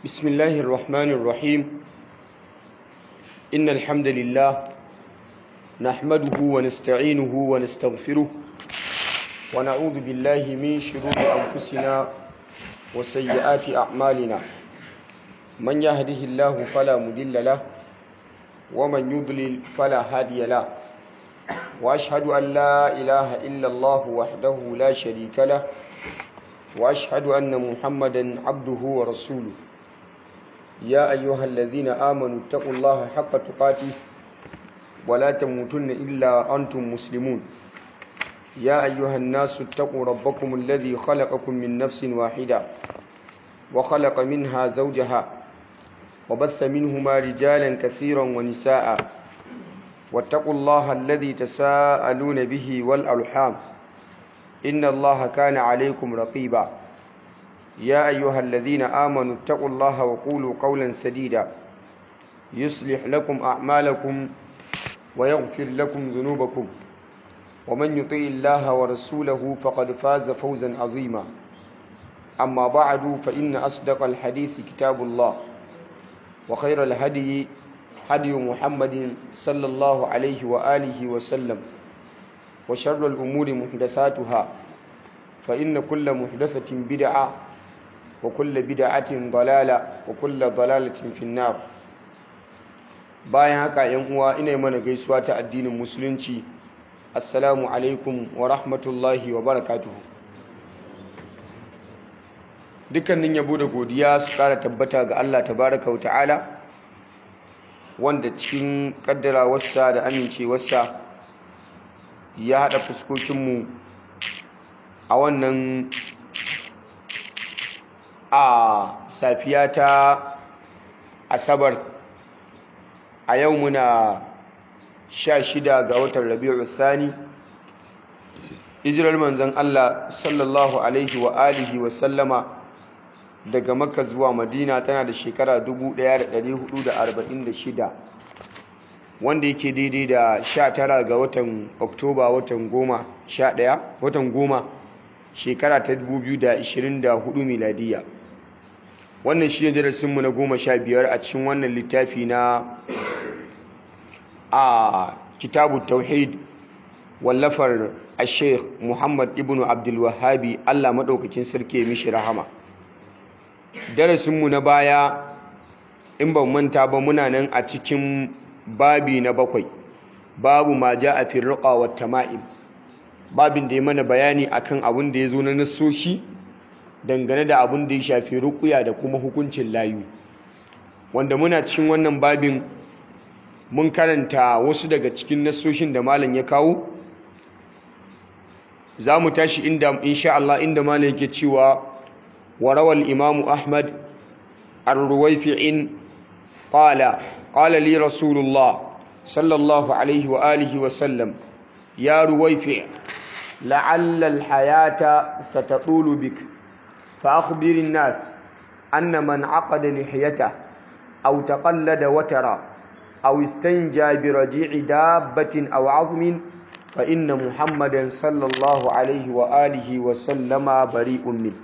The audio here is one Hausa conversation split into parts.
بسم الله الرحمن الرحيم إن الحمد لله نحمده ونستعينه ونستغفره ونعوذ بالله من شرور أنفسنا وسيئات أعمالنا من يهده الله فلا مضل له ومن يضلل فلا هادي له وأشهد أن لا إله إلا الله وحده لا شريك له وأشهد أن محمدا عبده ورسوله يا أيها الذين آمنوا اتقوا الله حق تقاته ولا تموتن إلا أنتم مسلمون يا أيها الناس اتقوا ربكم الذي خلقكم من نفس واحدة وخلق منها زوجها وبث منهما رجالا كثيرا ونساء واتقوا الله الذي تساءلون به والأرحام إن الله كان عليكم رقيبا يا أيها الذين آمنوا اتقوا الله وقولوا قولا سديدا يصلح لكم أعمالكم ويغفر لكم ذنوبكم ومن يطيع الله ورسوله فقد فاز فوزا عظيما أما بعد فإن أصدق الحديث كتاب الله وخير الهدي هدي محمد صلى الله عليه وآله وسلم وشر الأمور محدثاتها فإن كل محدثة بدعة وكل بدعة ضلالة وكل ضلالة في النار bayan haka yan uwa ina mana gaisuwa ta addinin musulunci assalamu alaikum wa rahmatullahi wa barakatuhu dukkanin yabo da godiya su kara tabbata ga Allah tabaraka wa ta'ala wanda cikin kaddarawarsa da amincewarsa ya haɗa fuskokinmu a wannan a safiya ta asabar a yau muna sha shida ga watan rabi'u thani hijirar manzon Allah sallallahu alaihi wa alihi wa sallama daga makka zuwa madina tana da shekara 1446 wanda yake daidai da 19 ga watan oktoba watan goma 11 watan goma shekara ta 2024 miladiya wannan shi ne darasinmu na goma sha biyar a cikin wannan littafi na a kitabu tauhid wallafar a sheikh muhammad ibn abdulwahabi allah maɗaukakin sarki mishi rahama darasinmu na baya in ban manta ba muna nan a cikin babi na bakwai babu ma ja a firriƙa wa tama'im babin da ya mana bayani akan abin da ya zo na nasoshi dangane da abin da ya shafi rukuya da kuma hukuncin layu wanda muna cikin wannan babin mun karanta wasu daga cikin nasoshin da malam ya kawo za mu tashi inda insha Allah inda malam yake cewa warawal imamu ahmad ar-ruwayfi'in qala qala li rasulullah sallallahu alaihi wa alihi wa sallam ya ruwayfi' la'alla al-hayata satatulu bik فأخبر الناس أن من عقد لحيته أو تقلد وترا أو استنجى برجيع دابة أو عظم فإن محمدا صلى الله عليه وآله وسلم بريء منه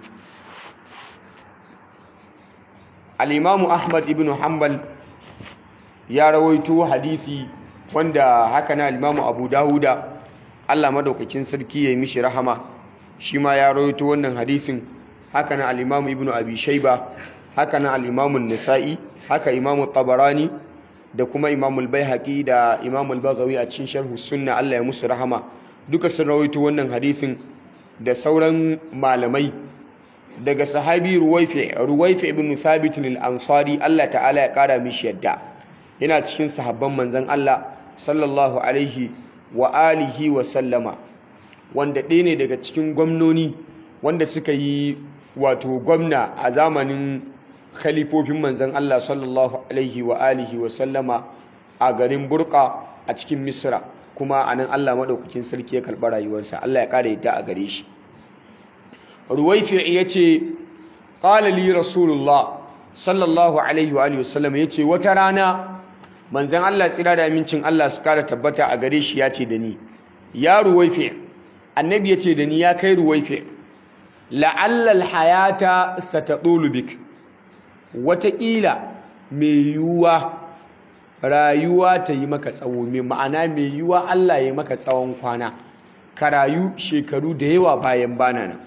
الإمام أحمد بن حنبل يا رويتو حديثي wanda haka na Imam Abu Dawuda Allah madaukakin sarki ya yi mishi rahama shi ma ya rawaito wannan hadisin haka na al'imamu ibn abi shaiba haka na al'imamun nisa'i haka imamu tabarani da kuma imamul baihaqi da imamul bagawi a cikin sharhu sunna Allah ya musu rahama duka sun rawaito wannan hadithin da sauran malamai daga sahabi ruwaifi ruwaifi ibn thabit al-ansari Allah ta'ala ya kara mishi yadda yana cikin sahabban manzon Allah sallallahu alaihi wa alihi wa sallama wanda ɗaya ne daga cikin gwamnoni wanda suka yi wato gwamna a zamanin khalifofin manzan Allah sallallahu alaihi wa alihi wa sallama a garin Burka a cikin Misra kuma a nan Allah maɗaukakin sarki ya karɓi rayuwarsa Allah ya ƙara yadda a gare shi Ruwaifi ya ce ƙala li Rasulullah sallallahu alaihi wa alihi wa sallama ya ce wata rana manzan Allah tsira da amincin Allah su ƙara tabbata a gare shi ya ce da ni ya Ruwaifi annabi ya ce da ni ya kai Ruwaifi la'allal hayata satadulu bik wataƙila mai yiwuwa rayuwa ta yi maka tsawo mai ma'ana mai yiwuwa Allah ya maka tsawon kwana ka rayu shekaru da yawa bayan bana nan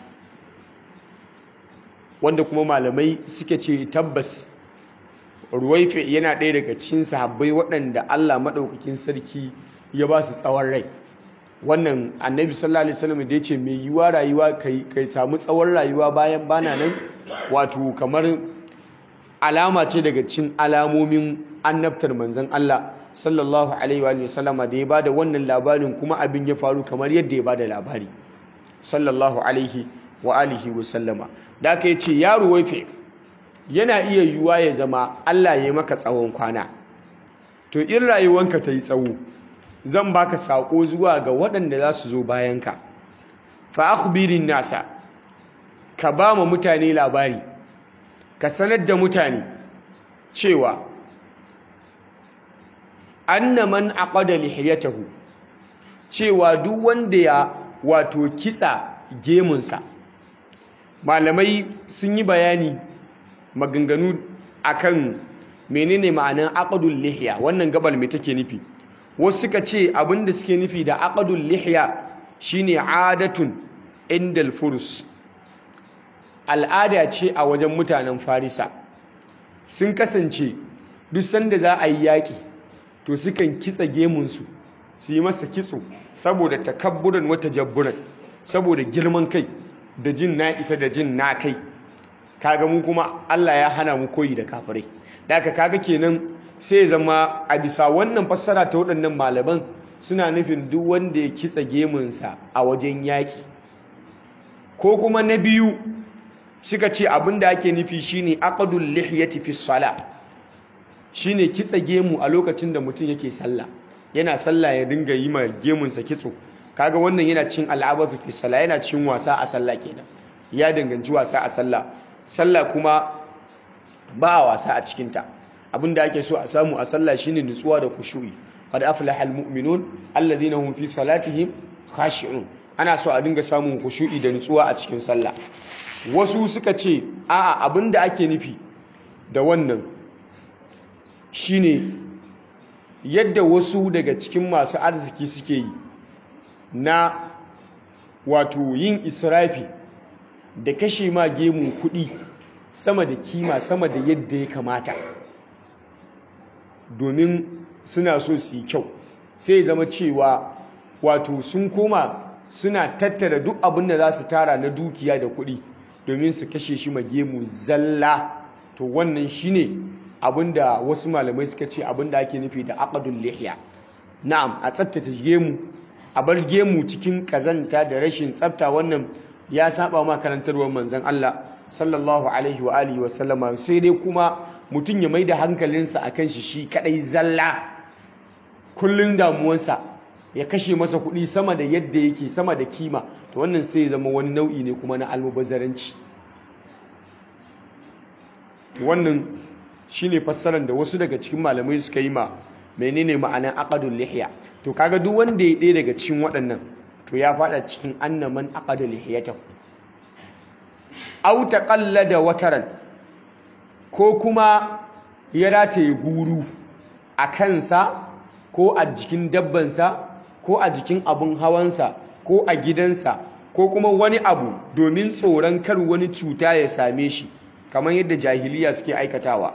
wanda kuma malamai suke ce tabbas ruwaife yana ɗaya daga cikin sahabbai waɗanda Allah maɗaukakin sarki ya ba su tsawon rai wannan annabi sallallahu alaihi wasallam da yace mai yiwa rayuwa kai kai samu tsawon rayuwa bayan bana nan wato kamar alama ce daga cikin alamomin annabtar manzon Allah sallallahu alaihi wa sallama da ya bada wannan labarin kuma abin ya faru kamar yadda ya bada labari sallallahu alaihi wa alihi wa sallama da aka yace yaro waife yana iya yiwuwa ya zama Allah ya yi maka tsawon kwana to in rayuwanka ta yi tsawo zan baka sako zuwa ga waɗanda za su zo bayanka fa akhbirin nasa ka ba mu mutane labari ka sanar da mutane cewa anna man aqada lihiyatahu cewa duk wanda ya wato kitsa gemunsa malamai sun yi bayani maganganu akan menene ma'anan aqdul lihiya wannan gabal me take nufi wasu suka ce abinda suke nufi da aqdul lihiya shine adatun indal furus al'ada ce a wajen mutanen farisa sun kasance duk sanda za a yi yaƙi to sukan kitsa gemunsu su yi masa kitso saboda takabburan wata jabburan saboda girman kai da jin na isa da jin na kai kaga mu kuma Allah ya hana mu koyi da kafirai da aka kaga kenan sai zama a bisa wannan fassara ta waɗannan malaman suna nufin duk wanda ya kitsa gemunsa a wajen yaƙi ko kuma na biyu suka ce abin da ake nufi shine aqdul lihyati fi sala shine kitsa gemu a lokacin da mutum yake sallah yana sallah ya dinga yi ma gemunsa kitso kaga wannan yana cin al'abathu fi sala yana cin wasa a sallah kenan ya danganci wasa a sallah sallah kuma ba a wasa a cikinta abinda ake so a samu a sallah shine nutsuwa da kushu'i qad aflaha almu'minun alladhina hum fi salatihim khashi'un ana so a dinga samun kushu'i da nutsuwa a cikin sallah wasu suka ce a'a abinda ake nufi da wannan shine yadda wasu daga cikin masu arziki suke yi na wato yin israfi da kashe ma gemu kuɗi sama da kima sama da yadda ya kamata domin suna so su yi kyau sai zama cewa wato sun koma suna tattara duk abin da za su tara na dukiya da kuɗi domin su kashe shi ma gemu zalla to wannan shine abin da wasu malamai suka ce abin da ake nufi da aqdul lihya na'am a tsaftace gemu a bar gemu cikin kazanta da rashin tsafta wannan ya saba ma karantarwar manzon Allah sallallahu alaihi wa alihi wa sallama sai dai kuma mutum ya maida hankalinsa akan shi shi kadai zalla kullun damuwansa ya kashe masa kuɗi sama da yadda yake sama da kima to wannan sai ya zama wani nau'i ne kuma na almubazzaranci wannan shine fassarar da wasu daga cikin malamai suka yi ma menene ma'anar aqdul lihya to kaga duk wanda ya ɗaya daga cikin waɗannan to ya fada cikin annaman aqdul lihyatahu aw taqallada wataran ko kuma ya rataye guru a kansa ko a jikin dabbansa ko a jikin abun hawansa ko a gidansa ko kuma wani abu domin tsoron kar wani cuta ya same shi kamar yadda jahiliya suke aikatawa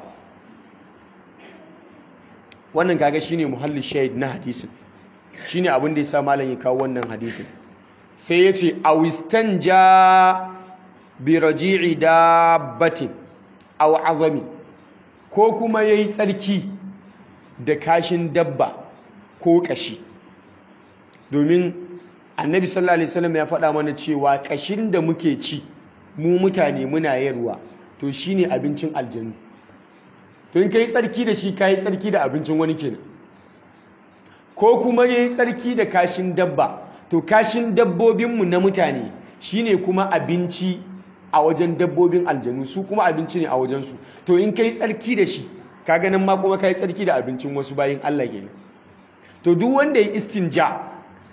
wannan kaga shine muhallin shahid na hadisin shine abin da yasa malam ya kawo wannan hadisin sai yace awistan ja bi raji'i dabbatin aw azami ko kuma yayi tsarki da kashin dabba ko kashi domin annabi sallallahu alaihi wasallam ya faɗa mana cewa kashin da muke ci mu mutane muna yarwa to shine abincin aljanu to in kai tsarki da shi kai tsarki da abincin wani kenan ko kuma yayi tsarki da kashin dabba to kashin dabbobinmu na mutane shine kuma abinci a wajen dabbobin aljanu su kuma abinci ne a wajensu to in kai tsarki da shi kaga nan ma kuma kai tsarki da abincin wasu bayin Allah kenan to duk wanda ya istinja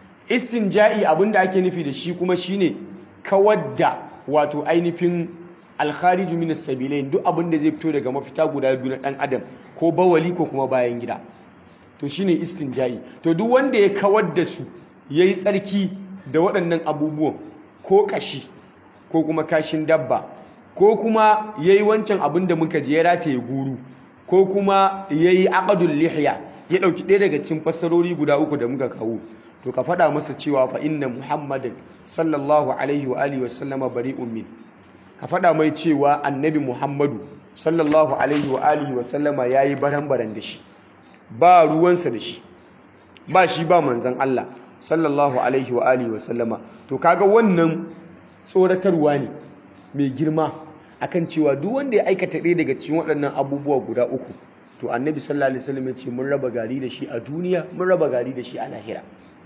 istinja'i abinda ake nufi da shi kuma shine kawar da wato ainihin alkhariju min as-sabilain duk abin da zai fito daga mafita guda biyu na dan adam ko bawali ko kuma bayan gida to shine istinja'i to duk wanda ya kawar da su yayi tsarki da waɗannan abubuwan ko kashi ko kuma kashin dabba ko kuma yayi wancan abin da muka je ya rataye guru ko kuma yayi aqdul lihya ya dauki ɗaya daga cikin fassarori guda uku da muka kawo to ka faɗa masa cewa fa inna muhammadin sallallahu alaihi wa alihi wasallama bari'un min ka faɗa mai cewa annabi muhammadu sallallahu alaihi wa alihi wasallama yayi baran-baran da shi ba ruwansa da shi ba shi ba manzan Allah sallallahu alaihi wa alihi wasallama to kaga wannan tsoratarwa ne mai girma akan cewa duk wanda ya aikata ɗaya daga cikin waɗannan abubuwa guda uku to annabi sallallahu alaihi wasallam ya ce mun raba gari da shi a duniya mun raba gari da shi a lahira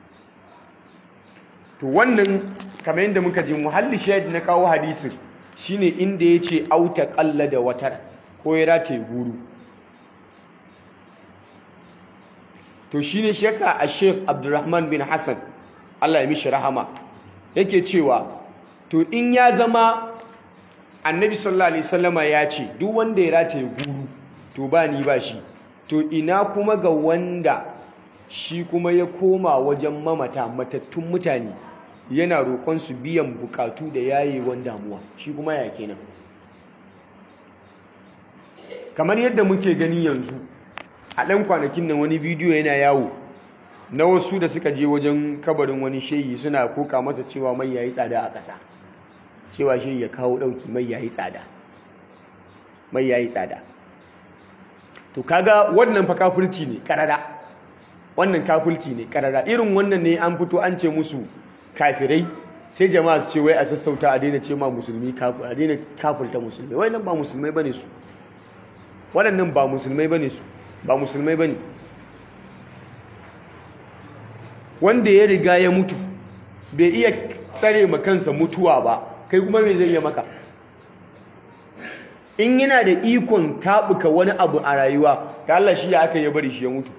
to wannan kamar yadda muka ji muhalli shahid na kawo hadisin shine inda ya ce auta kalla da watar ko ya rataye guru to shine shi yasa a sheikh abdurrahman bin hassan allah ya mishi rahama yake cewa to in ya zama annabi sallallahu alaihi wasallama ya ce duk wanda ya rataye guru to ba ni ba shi to ina kuma ga wanda shi kuma ya koma wajen mamata matattun mutane yana roƙon su biyan bukatu da yayewan damuwa shi kuma ya kenan kamar yadda muke gani yanzu a ɗan kwanakin nan wani bidiyo yana yawo na wasu da suka je wajen kabarin wani shehi suna koka masa cewa mai yayi tsada a ƙasa cewa shehi ya kawo ɗauki mai yayi tsada mai yayi tsada to kaga wannan fa kafirci ne karara wannan kafirci ne karara irin wannan ne an fito an ce musu kafirai sai jama'a su ce wai a sassauta a daina ce ma musulmi a daina kafirta musulmi wai nan ba musulmai bane su waɗannan ba musulmai bane su ba musulmai bane wanda ya riga ya mutu bai iya tsare ma kansa mutuwa ba kai kuma me zai iya maka in yana da ikon tabuka wani abu a rayuwa ga Allah shi ya aka yi bari shi ya mutu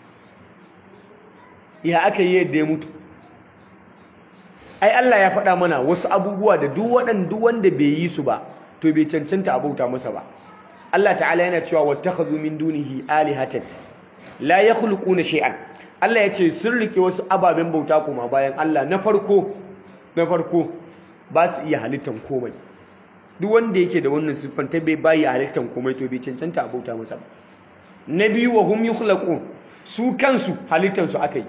ya aka yi yadda ya mutu ai Allah ya faɗa mana wasu abubuwa da duk waɗan duk wanda bai yi su ba to bai cancanta a bauta masa ba Allah ta'ala yana cewa wattakhadhu min dunihi alihatan la yakhluquna shay'an Allah ya ce sun rike wasu ababen bauta kuma bayan Allah na farko na farko ba su iya halittan komai duk wanda yake da wannan siffan ta bai bayi halittan komai to bai cancanta a bauta masa ba na biyu wa hum yukhlaqun su kansu halittan su akai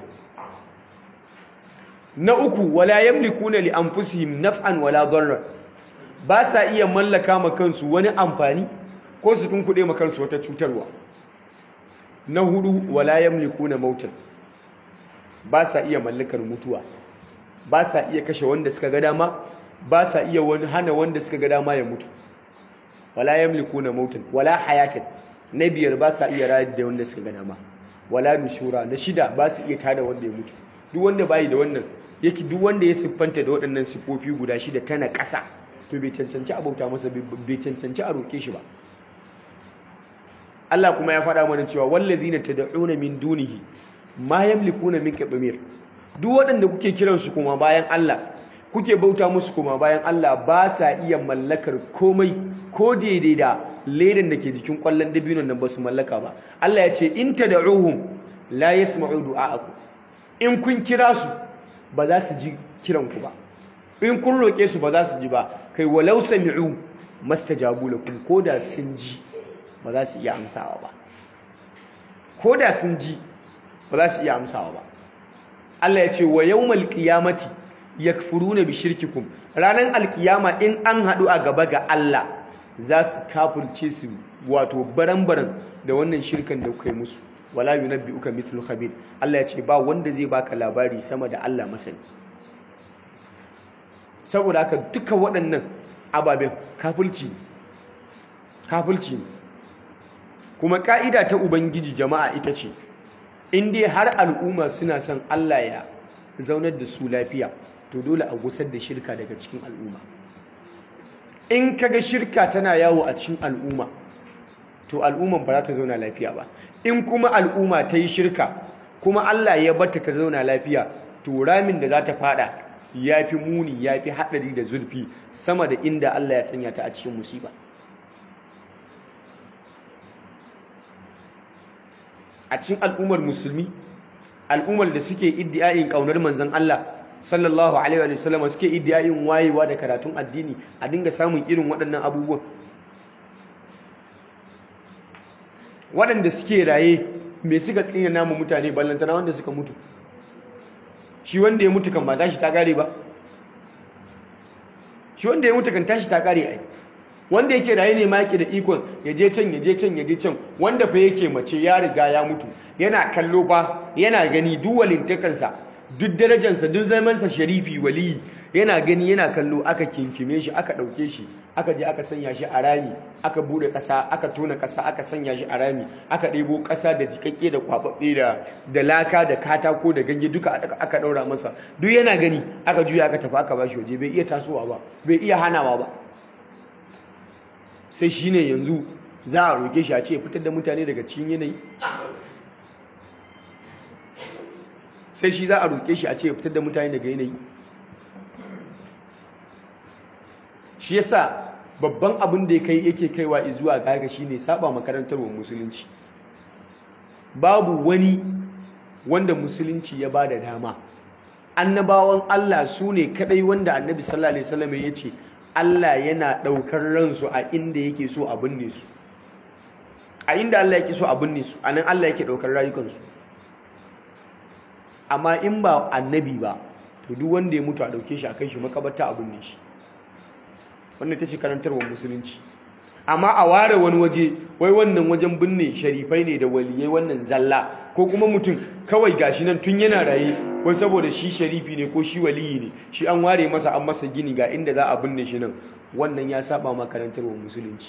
na uku wala yamlikuna li anfusihim naf'an wala darran ba sa iya mallaka ma kansu wani amfani ko su tunkuɗe ma kansu wata cutarwa na hudu wala yamlikuna mautan ba sa iya mallakar mutuwa ba sa iya kashe wanda suka ga dama ba sa iya wani hana wanda suka ga dama ya mutu wala yamlikuna mautan wala hayatan na biyar ba sa iya rayar da wanda suka ga dama wala nushura na shida ba su iya tada wanda ya mutu duk wanda bai da wannan yake duk wanda ya siffanta da waɗannan siffofi guda shida tana ƙasa to bai cancanci a bauta masa bai cancanci a roke shi ba Allah kuma ya faɗa mana cewa wallazina tad'una min dunihi ma yamlikuna min qitmir duk waɗanda kuke kiransu kuma bayan Allah kuke bauta musu kuma bayan Allah ba sa iya mallakar komai ko daidai da ledan da ke jikin kwallon dabinon nan ba su mallaka ba Allah ya ce in tad'uhum la yasma'u du'a'akum in kun kira su ba za su ji kiran ku ba in kun roke su ba za su ji ba kai walau sami'u mastajabu lakum koda sun ji ba za su iya amsawa ba koda sun ji ba za su iya amsawa ba Allah ya ce wa yawmal qiyamati yakfuruna bi shirkikum ranan alkiyama in an hadu a gaba ga Allah za su kafirce su wato baran-baran da wannan shirkan da kuka yi musu wala yunabbi'uka mithlu khabir Allah ya ce ba wanda zai baka labari sama da Allah masani saboda haka duka waɗannan ababen kafirci kafirci kuma ka'ida ta ubangiji jama'a ita ce in dai har al'umma suna son Allah ya zaunar da su lafiya to dole a gusar da shirka daga cikin al'umma in kaga shirka tana yawo a cikin al'umma to al'umman ba za ta zauna lafiya ba in kuma al'umma ta yi shirka kuma Allah ya bata ta zauna lafiya to ramin da za ta fada ya fi muni ya fi haɗari da zurfi sama da inda Allah ya sanya ta a cikin musiba a cikin al'ummar musulmi al'ummar da suke iddiyayin ƙaunar manzon Allah sallallahu alaihi wa sallam suke iddiyayin wayewa da karatun addini a dinga samun irin waɗannan abubuwan waɗanda suke raye me suka tsina namu mutane ballantana wanda suka mutu shi wanda ya mutu kan ba tashi ta kare ba shi wanda ya mutu kan tashi ta kare ai wanda yake raye ne ma yake da ikon ya je can ya je can ya je can wanda fa yake mace ya riga ya mutu yana kallo fa yana gani duk walintakansa duk darajarsa duk zamansa sharifi waliyi yana gani yana kallo aka kinkime shi aka ɗauke shi aka je aka sanya shi a rami aka bude ƙasa aka tona ƙasa aka sanya shi a rami aka ɗebo ƙasa da jikakke da kwaɓaɓɓe da da laka da katako da ganye duka aka ɗaura masa duk yana gani aka juya aka tafi aka bashi waje bai iya tasowa ba bai iya hanawa ba sai shine yanzu za a roke shi a ce fitar da mutane daga cikin yanayi sai shi za a roke shi a ce fitar da mutane daga yanayi shi yasa babban abin da ya kai yake kaiwa zuwa gaga shine saba makarantar wa musulunci babu wani wanda musulunci ya bada dama annabawan Allah su ne kadai wanda annabi sallallahu alaihi wasallam ya ce Allah yana daukar ransu a inda yake so a binne su a inda Allah yake so a binne su anan Allah yake daukar rayukansu amma in ba annabi ba to duk wanda ya mutu a dauke shi a kai shi makabarta a binne shi wannan ta ce karantarwar musulunci amma a ware wani waje wai wannan wajen binne sharifai ne da waliyai wannan zalla ko kuma mutum kawai gashi nan tun yana raye wai saboda shi sharifi ne ko shi waliyi ne shi an ware masa an masa gini ga inda za a binne shi nan wannan ya saba ma karantarwar musulunci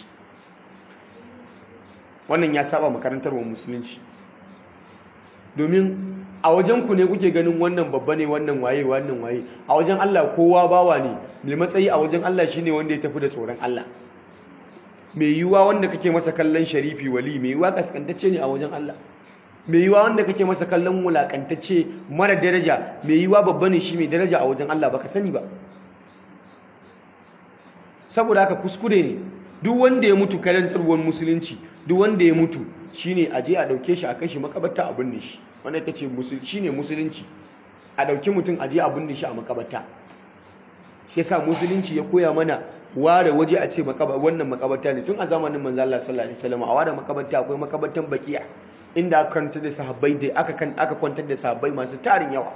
wannan ya saba ma karantarwar musulunci domin a wajen ku ne kuke ganin wannan babba ne wannan waye wannan waye a wajen Allah kowa bawa ne mai matsayi a wajen Allah shine wanda ya tafi da tsoron Allah mai yiwuwa wanda kake masa kallon sharifi wali mai yiwuwa kaskantacce ne a wajen Allah mai yiwuwa wanda kake masa kallon wulakantacce mara daraja mai yiwuwa babba ne shi mai daraja a wajen Allah baka sani ba saboda haka kuskure ne duk wanda ya mutu karantarwar musulunci duk wanda ya mutu shine a je a dauke shi a kai shi makabarta a binne shi wanda ita ce shine musulunci a dauki mutum a je a binne shi a makabarta shi yasa musulunci ya koya mana ware waje a ce wannan makabarta ne tun a zamanin manzo Allah sallallahu alaihi wasallam a ware makabarta akwai makabartan baqiya inda aka kwantar da sahabbai da aka kan aka kwantar da sahabbai masu tarin yawa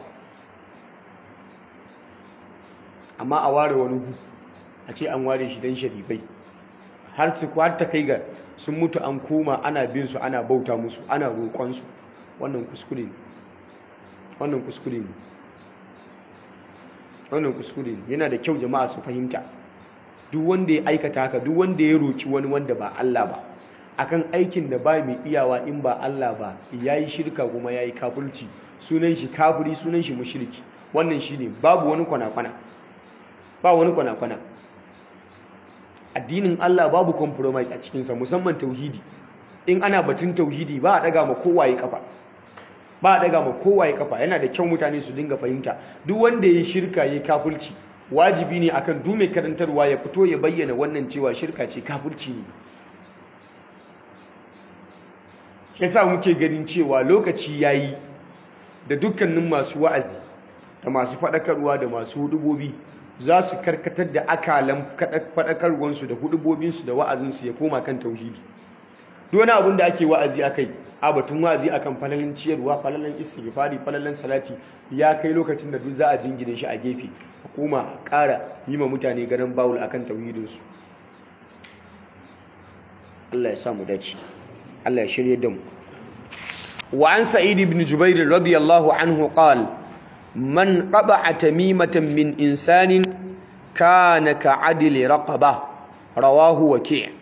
amma a ware wani hu a ce an ware shi dan sharifai har su kwata kai ga sun mutu an koma ana bin su ana bauta musu ana roƙon su wannan kuskure ne wannan kuskure ne wannan kuskure ne yana da kyau jama'a su fahimta duk wanda ya aikata haka duk wanda ya roki wani wanda ba Allah ba akan aikin da ba mai iyawa in ba Allah ba yayi shirka kuma yayi kafirci sunan shi kafiri sunan shi mushriki wannan shine babu wani kwana-kwana ba wani kwana-kwana addinin Allah babu compromise a cikinsa musamman tauhidi in ana batun tauhidi ba a daga ma kowaye kafa ba a daga ma kowaye kafa yana da kyau mutane su dinga fahimta duk wanda ya shirka ya kafirci wajibi ne akan duk mai karantarwa ya fito ya bayyana wannan cewa shirka ce kafirci ne yasa muke ganin cewa lokaci yayi da dukkanin masu wa'azi da masu faɗakarwa da masu hudubobi za su karkatar da akalan faɗakarwansu da hudubobinsu da wa'azinsu ya koma kan tauhidi duk wani abin da ake wa'azi akai a batun wa'azi akan falalin ciyarwa falalin istighfari falalin salati ya kai lokacin da duk za a jingine shi a gefe hukuma ƙara yi ma mutane ganin bawul akan tauhidinsu Allah ya sa mu dace Allah ya shirye da mu wa an sa'id ibn jubair radiyallahu anhu qala man qata'a tamimatan min insanin kana ka'adli raqaba rawahu waki'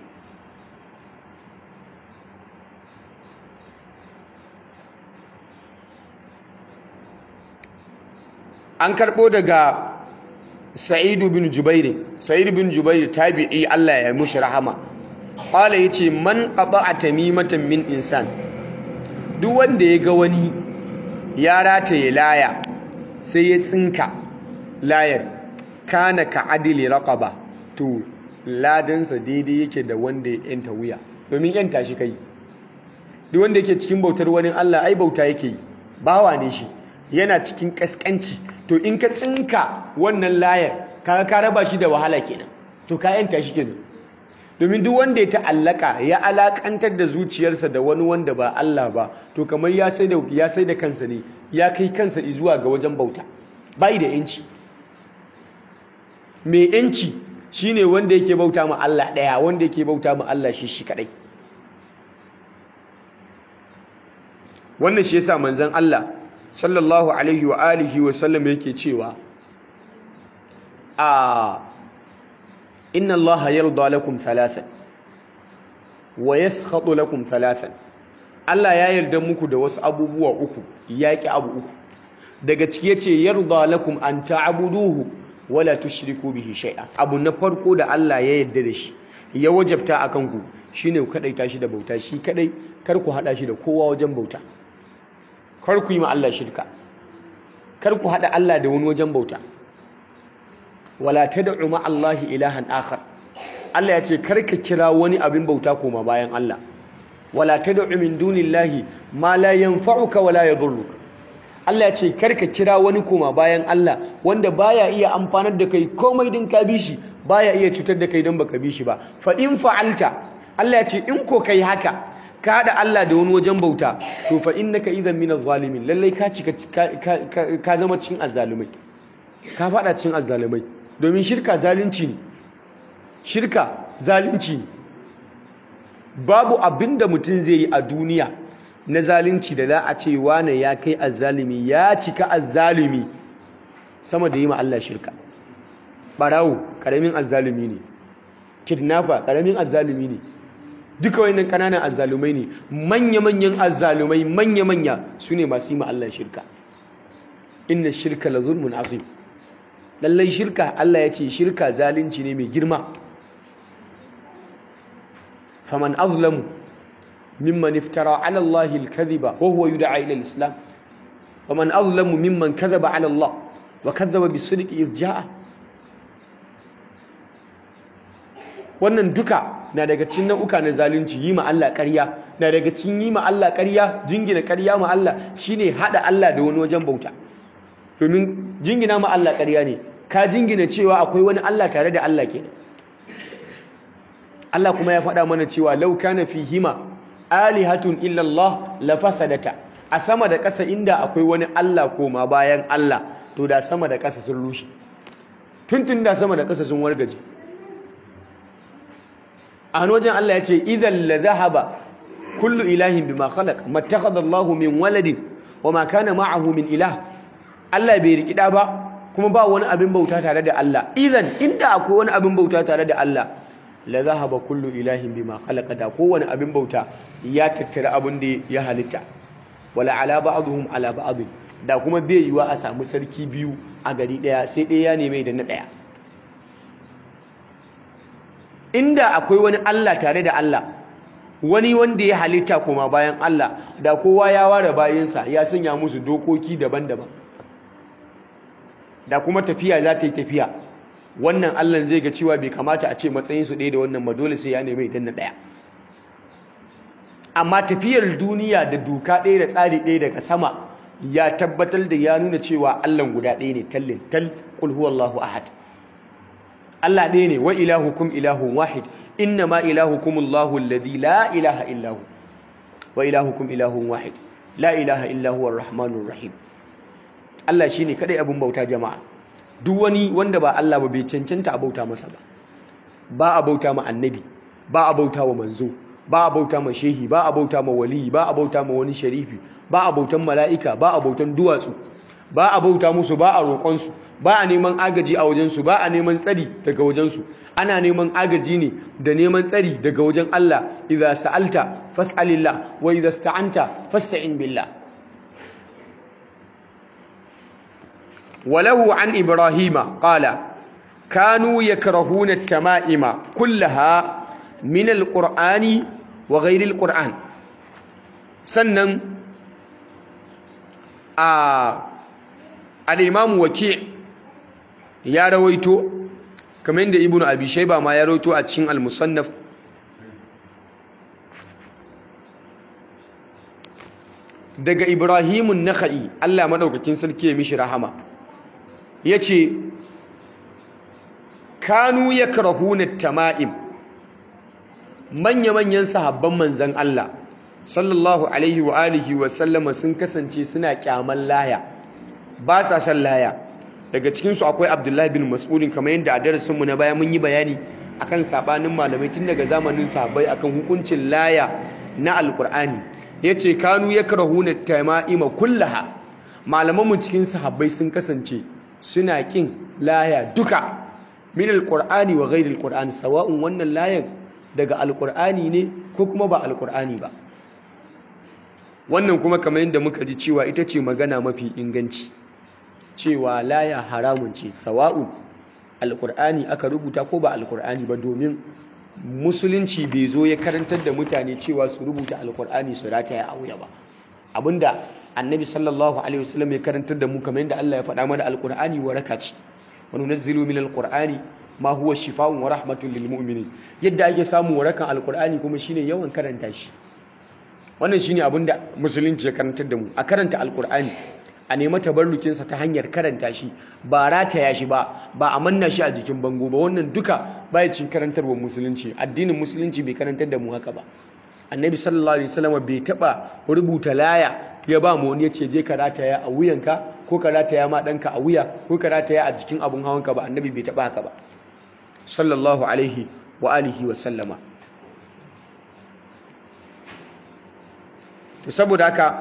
an karbo daga sa'id ibn jubair sa'id ibn jubair tabi'i Allah ya mushi rahama qala yace man qata'a tamimatan min insan duk wanda ya ga wani ya rataye laya sai ya tsinka layar kana ka adili raqaba to ladansa daidai yake da wanda ya yanta wuya domin yanta shi kai duk wanda yake cikin bautar wani Allah ai bauta yake yi bawa ne shi yana cikin kaskanci to in ka tsinka wannan layar kaga ka raba shi da wahala kenan to ka yanta shi kenan domin duk wanda ya ta'allaka ya alakantar da zuciyarsa da wani wanda ba Allah ba to kamar ya sai da ya sai da kansa ne ya kai kansa zuwa ga wajen bauta bai da yanci mai yanci shine wanda yake bauta ma Allah daya wanda yake bauta ma Allah shi shi kadai wannan shi yasa manzon Allah sallallahu alaihi wa alihi wa sallam yake cewa a inna Allah yarda lakum thalathan wa yaskhatu lakum thalathan Allah ya yarda muku da wasu abubuwa uku yaki abu uku daga ciki yace yarda lakum an ta'buduhu wala tushriku bihi shay'a abu na farko da Allah ya yarda da shi ya wajabta akan ku shine ku kadaita shi da bauta shi kadai kar ku hada shi da kowa wajen bauta kar ku yi ma Allah shirka kar ku hada Allah da wani wajen bauta wala tad'u ma Allah ilahan akhar Allah ya ce kar ka kira wani abin bauta koma bayan Allah wala tad'u min dunillahi ma la yanfa'uka wala yadhurruka Allah ya ce kar ka kira wani koma bayan Allah wanda baya iya amfanar da kai komai din ka bi shi baya iya cutar da kai don baka bi shi ba fa in fa'alta Allah ya ce in ko kai haka ka haɗa Allah da wani wajen bauta to fa innaka idan min az-zalimin lallai ka cika ka zama cikin azzalumai ka faɗa cikin azzalumai domin shirka zalunci ne shirka zalunci ne babu abinda mutum zai yi a duniya na zalunci da za a ce wane ya kai azzalumi ya cika azzalumi sama da yi ma Allah shirka barawo karamin azzalumi ne kidnapper karamin azzalumi ne duka wayannan kananan azzalumai ne manya-manyan azzalumai manya-manya su ne masu yi ma Allah shirka inna shirka la zulmun azim lallai shirka Allah ya ce shirka zalunci ne mai girma faman azlamu mimman iftara ala Allah al-kadhiba wa huwa yud'a ila al-islam faman azlamu mimman kadhaba ala Allah wa kadhaba bis-sidqi idh ja'a wannan duka na daga cikin nau'uka na zalunci yi ma Allah ƙarya na daga cikin yi ma Allah ƙarya jingina ƙarya ma Allah shine hada Allah da wani wajen bauta domin jingina ma Allah ƙarya ne ka jingina cewa akwai wani Allah tare da Allah kenan Allah kuma ya faɗa mana cewa law kana fihima alihatun illa Allah la fasadata a sama da ƙasa inda akwai wani Allah koma bayan Allah to da sama da ƙasa sun rushe tuntun da sama da ƙasa sun wargaje a wajen Allah ya ce idan la zahaba kullu ilahin bima khalaq mattakhadha Allahu min waladin wama kana ma'ahu min ilah Allah bai riki da ba kuma ba wani abin bauta tare da Allah idan inda akwai wani abin bauta tare da Allah la zahaba kullu ilahin bima khalaqa da kowane abin bauta ya tattara abin da ya halitta wala ala ba'dhum ala ba'd da kuma bai yiwa a samu sarki biyu a gari daya sai ɗaya ya neme da na daya inda akwai wani Allah tare da Allah wani wanda ya halitta kuma bayan Allah da kowa ya ware bayansa ya sanya musu dokoki daban-daban da kuma tafiya za ta yi tafiya wannan Allah zai ga cewa bai kamata a ce matsayinsu ɗaya da wannan ba dole sai ya nemi idan na ɗaya amma tafiyar duniya da doka ɗaya da tsari ɗaya daga sama ya tabbatar da ya nuna cewa Allah guda ɗaya ne tallin tal kul huwallahu ahad Allah ɗaya ne wa ilahukum ilahun wahid inna ma ilahukum Allahu alladhi la ilaha illahu wa ilahukum ilahun wahid la ilaha illahu ar-rahmanur rahim Allah shine kadai abin bauta jama'a duk wani wanda ba Allah ba bai cancanta a bauta masa ba ba a bauta ma annabi ba a bauta wa manzo ba a bauta ma shehi ba a bauta ma wali ba a bauta ma wani sharifi ba a bautan mala'ika ba a bautan duwatsu ba a bauta musu ba a roƙonsu ba a neman agaji a wajensu ba a neman tsari daga wajensu ana neman agaji ne da neman tsari daga wajen Allah idza sa'alta fas'alillah wa idza sta'anta fasta'in billah وله عن إبراهيم قال كانوا يكرهون التمائم كلها من القرآن وغير القرآن سنن آه الإمام وكيع ya rawaito kamar yadda ibnu abi shayba ma ya rawaito a cikin al-musannaf daga ibrahimun nakhai Allah madaukakin sarki ya mishi rahama yace kanu yakrahuna tama'im manya-manyan sahabban manzan Allah sallallahu alaihi wa alihi wa sallama sun kasance suna kyaman laya ba sa san laya daga cikinsu akwai abdullahi bin mas'udin kamar yadda a darasinmu na baya mun yi bayani akan sabanin malamai tun daga zamanin sahabbai akan hukuncin laya na alkur'ani yace kanu yakrahuna tama'ima kullaha malamanmu cikin sahabbai sun kasance suna kin laya duka min alqur'ani wa ghairi alqur'ani sawa'un wannan layan daga alqur'ani ne ko kuma ba alqur'ani ba wannan kuma kamar yadda muka ji cewa ita ce magana mafi inganci cewa laya haramun ce sawa'un alqur'ani aka rubuta ko ba alqur'ani ba domin musulunci bai zo ya karantar da mutane cewa su rubuta alqur'ani su rataya a wuya ba abinda annabi sallallahu alaihi wasallam ya karantar da mu kamar yadda Allah ya faɗa mana alqur'ani waraka ce wa nunazzilu min alqur'ani ma huwa shifaa'un wa rahmatun lil mu'minin yadda ake samu warakan alqur'ani kuma shine yawan karanta shi wannan shine abinda musulunci ya karantar da mu a karanta alqur'ani a nemi tabarrukin sa ta hanyar karanta shi ba rataya shi ba ba a manna shi a jikin bango ba wannan duka baya cin karantarwar musulunci addinin musulunci bai karantar da mu haka ba annabi sallallahu alaihi wasallam bai taba rubuta laya ya ba mu wani ya ce je ka rataya a wuyanka ko ka rataya ma ɗanka a wuya ko ka rataya a jikin abun hawanka ba annabi bai taɓa haka ba sallallahu alaihi wa alihi wa sallama to saboda haka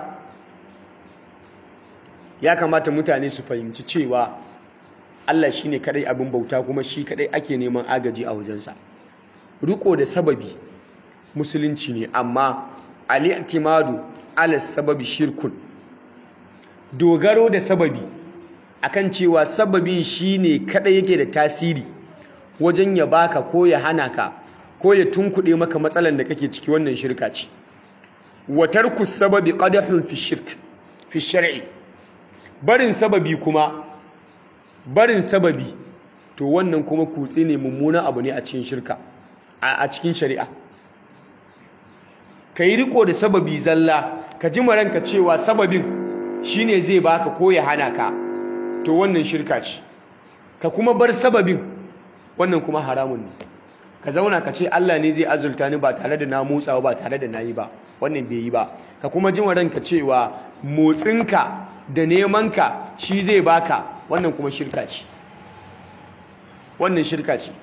ya kamata mutane su fahimci cewa Allah shine kadai abin bauta kuma shi kadai ake neman agaji a wajensa riko da sababi musulunci ne amma al-i'timadu ala sababi shirkun dogaro da sababi akan cewa sababi shine kada yake da tasiri wajen ya baka ko ya hana ka ko ya tunkuɗe maka matsalan da kake ciki wannan shirka ce wa tarku sababi qadahun fi shirk fi shar'i barin sababi kuma barin sababi to wannan kuma kutse ne mummunan abu ne a cikin shirka a cikin shari'a ka yi riko da sababi zalla ka ji maranka cewa sababin shine zai baka ko ya hana ka to wannan shirka ce ka kuma bar sababin wannan kuma haramun ne ka zauna ka ce Allah ne zai azulta ni ba tare da na motsawa ba tare da na yi ba wannan bai yi ba ka kuma ji maranka cewa motsinka da nemanka shi zai baka wannan kuma shirka ce wannan shirka ce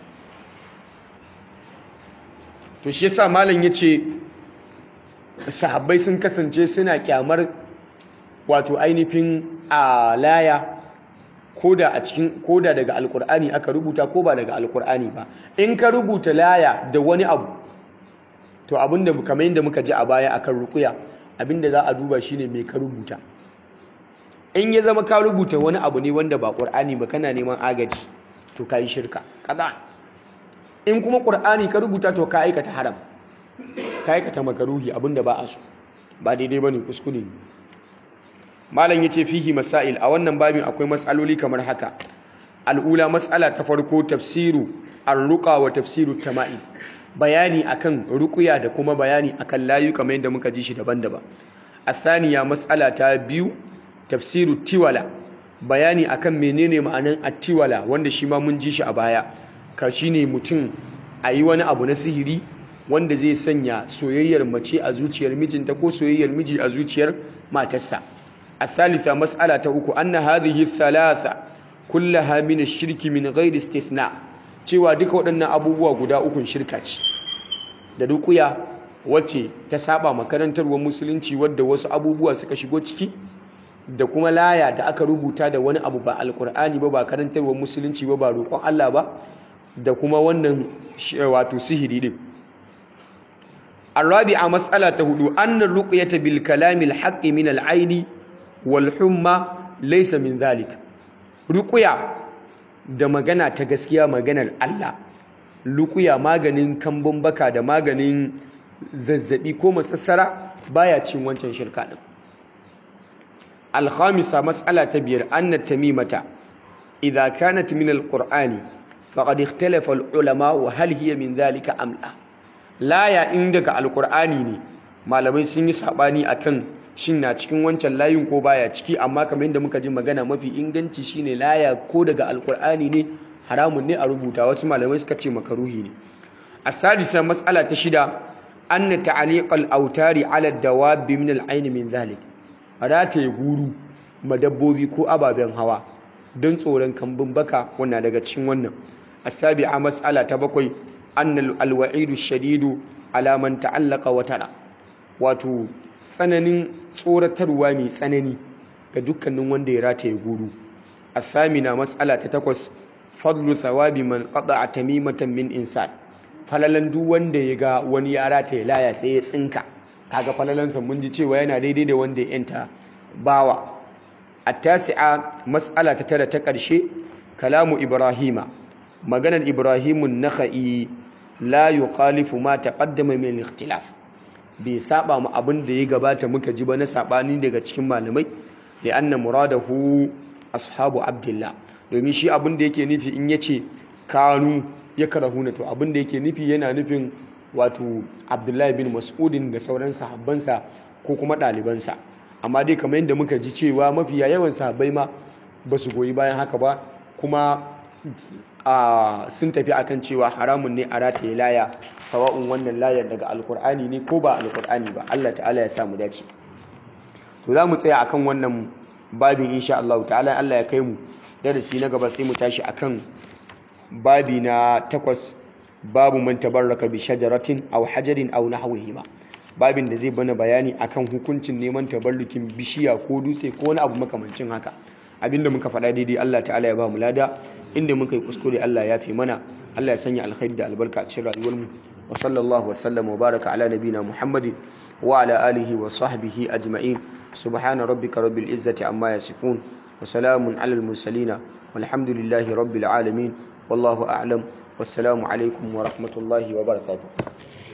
to shi yasa malam yace sahabbai sun kasance suna kyamar wato ainihin alaya koda a cikin koda daga alkur'ani aka rubuta ko ba daga alkur'ani ba in ka rubuta laya da wani abu to abinda kamar yadda muka ji a baya akan rukuya abinda za a duba shine me ka rubuta in ya zama ka rubuta wani abu ne wanda ba qur'ani ba kana neman agaji to kai shirka kaza in kuma qur'ani ka rubuta to ka aikata haram ka aikata makaruhi abinda ba a so ba daidai bane kuskure ne malam yace fihi masail a wannan babin akwai matsaloli kamar haka al'ula mas'ala ta farko tafsiru ar-ruqa wa tafsiru tama'im bayani akan ruqya da kuma bayani akan layu kamar yadda muka ji shi daban-daban athaniya mas'ala ta biyu tafsiru tiwala bayani akan menene ma'anan at-tiwala wanda shi ma mun ji shi a baya ka shine mutum ayi wani abu na sihiri wanda zai sanya soyayyar mace a zuciyar mijinta ko soyayyar miji a zuciyar matarsa الثالثة مسألة أكو أن هذه الثلاثة كلها من الشرك من غير استثناء cewa duka waɗannan abubuwa guda ukun shirka ce da dukuya wacce ta saba makarantarwar musulunci wadda wasu abubuwa suka shigo ciki da kuma laya da aka rubuta da wani abu ba alkur'ani ba ba karantarwar musulunci ba ba roƙon Allah ba da kuma wannan wato sihiri din الرابعة مسألة هدو أن الرقية بالكلام الحق من العين والحمى ليس من ذلك رقية da magana ta gaskiya maganar Allah lukuya maganin kambun baka da maganin zazzabi ko masassara baya cin wancan shirka din alkhamisa mas'ala ta biyar anna tamimata idza kanat min alqur'ani faqad ikhtalafa alulama wa hal hiya min dhalika am la laya in daga alqur'ani ne malamai sun yi sabani akan shin na cikin wancan layin ko baya ciki amma kamar yadda muka ji magana mafi inganci shine laya ko daga alqur'ani ne haramun ne a rubuta wasu malamai suka ce makaruhi ne asadisa mas'ala ta shida anna ta'liqal autari ala dawabi min al-ayn min dhalik rataye guru madabbobi ko ababen hawa don tsoron kambun baka wannan daga cikin wannan asabi'a mas'ala ta bakwai anna al-wa'idu shadidu ala man ta'allaqa watara wato tsananin tsoratarwa mai tsanani ga dukkanin wanda ya rataye guru asamina mas'ala ta takwas fadlu thawabi man qata'a tamimatan min insan falalan duk wanda ya ga wani ya rataye laya sai ya tsinka kaga falalansa mun ji cewa yana daidai da wanda ya yanta bawa at-tasi'a mas'ala ta tara ta ƙarshe kalamu ibrahima maganar ibrahimun nakhai la yuqalifu ma taqaddama min ikhtilaf bai saba mu abin da ya gabata muka ji ba na sabani daga cikin malamai li anna muradahu ashabu abdullah domin shi abin da yake nufi in yace kanu ya karahuna to abin da yake nufi yana nufin wato abdullahi bin mas'udin da sauran sahabbansa ko kuma ɗalibansa amma dai kamar yadda muka ji cewa mafiya yawan sahabbai ma ba su goyi bayan haka ba kuma sun tafi akan cewa haramun ne a rataye laya sawa'un wannan layar daga alkur'ani ne ko ba alkur'ani ba Allah ta'ala ya samu dace to za mu tsaya akan wannan babin insha Allah ta'ala Allah ya kai mu darasi na gaba sai mu tashi akan babi na takwas babu man tabarraka bi shajaratin aw hajarin aw nahwihima babin da zai bana bayani akan hukuncin neman tabarrukin bishiya ko dutse ko wani abu makamancin haka abinda muka faɗa daidai Allah ta'ala ya ba mu lada inda muka yi kuskure Allah ya fi mana Allah ya sanya alkhairi da albarka a cikin rayuwar mu wa sallallahu wa sallam wa baraka ala nabina muhammadin wa ala alihi wa sahbihi ajma'in subhana rabbika rabbil izzati amma yasifun wa salamun alal mursalin walhamdulillahi rabbil alamin wallahu a'lam wassalamu alaikum wa rahmatullahi wa barakatuh